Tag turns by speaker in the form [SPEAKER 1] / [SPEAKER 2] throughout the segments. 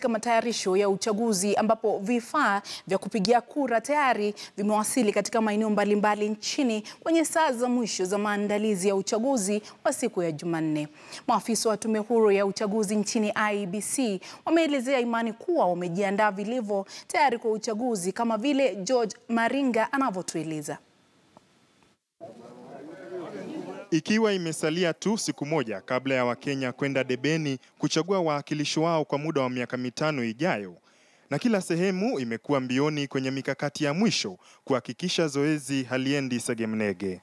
[SPEAKER 1] katika matayarisho ya uchaguzi ambapo vifaa vya kupigia kura tayari vimewasili katika maeneo mbalimbali nchini kwenye saa za mwisho za maandalizi ya uchaguzi wa siku ya Jumanne. Maafisa wa Tume Huru ya Uchaguzi nchini IEBC wameelezea imani kuwa wamejiandaa vilivyo tayari kwa uchaguzi kama vile George Maringa anavyotueleza.
[SPEAKER 2] Ikiwa imesalia tu siku moja kabla ya Wakenya kwenda debeni kuchagua wawakilishi wao kwa muda wa miaka mitano ijayo, na kila sehemu imekuwa mbioni kwenye mikakati ya mwisho kuhakikisha zoezi haliendi segemnege.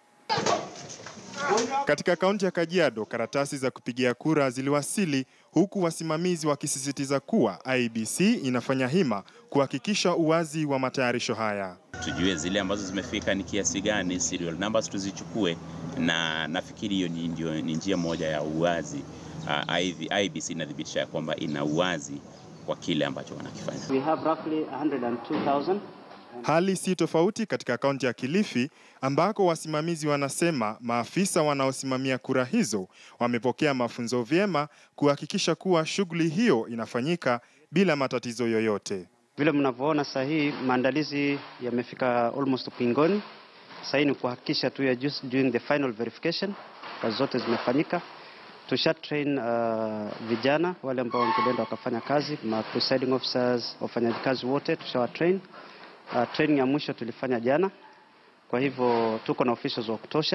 [SPEAKER 2] Katika kaunti ya Kajiado, karatasi za kupigia kura ziliwasili huku wasimamizi wakisisitiza kuwa IEBC inafanya hima kuhakikisha uwazi wa matayarisho haya.
[SPEAKER 3] Tujue zile ambazo zimefika ni kiasi gani, serial numbers tuzichukue, na nafikiri hiyo ni ndio ni njia moja ya uwazi. Uh, IEBC inathibitisha ya kwamba ina uwazi kwa kile ambacho wanakifanya.
[SPEAKER 4] We have roughly 102,000
[SPEAKER 2] Hali si tofauti katika kaunti ya Kilifi ambako wasimamizi wanasema maafisa wanaosimamia kura hizo wamepokea mafunzo vyema kuhakikisha kuwa shughuli hiyo inafanyika bila matatizo yoyote.
[SPEAKER 4] Vile mnavyoona sasa hii maandalizi yamefika almost ukingoni. Sasa hii ni kuhakikisha tu ya just doing the final verification, kazi zote zimefanyika. Tusha train uh, vijana wale ambao wangeenda wakafanya kazi, ma presiding officers, wafanyakazi wote tushawa train. Uh, training ya mwisho tulifanya jana, kwa hivyo tuko na officials wa kutosha.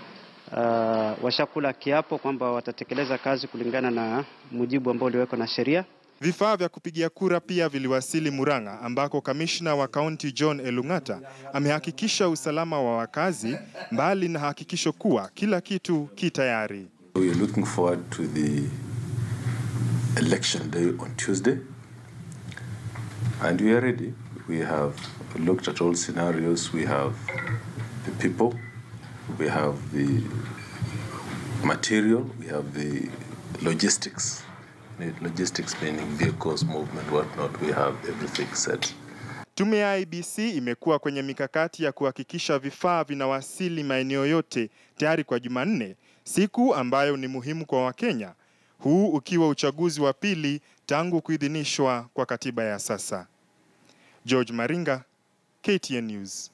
[SPEAKER 4] Uh, washakula kiapo kwamba watatekeleza kazi kulingana na mujibu ambao uliwekwa na sheria.
[SPEAKER 2] Vifaa vya kupigia kura pia viliwasili Murang'a ambako kamishna wa kaunti John Elung'ata amehakikisha usalama wa wakazi mbali na hakikisho kuwa kila kitu ki tayari.
[SPEAKER 5] We are looking forward to the election day on Tuesday and we are ready. We have looked at all scenarios. We have the people, we have the material, we have the logistics. Logistics meaning vehicles, movement, whatnot. We have everything set.
[SPEAKER 2] Tume ya IEBC imekuwa kwenye mikakati ya kuhakikisha vifaa vinawasili maeneo yote tayari kwa Jumanne, siku ambayo ni muhimu kwa Wakenya, huu ukiwa uchaguzi wa pili tangu kuidhinishwa kwa katiba ya sasa. George Maringa, KTN News.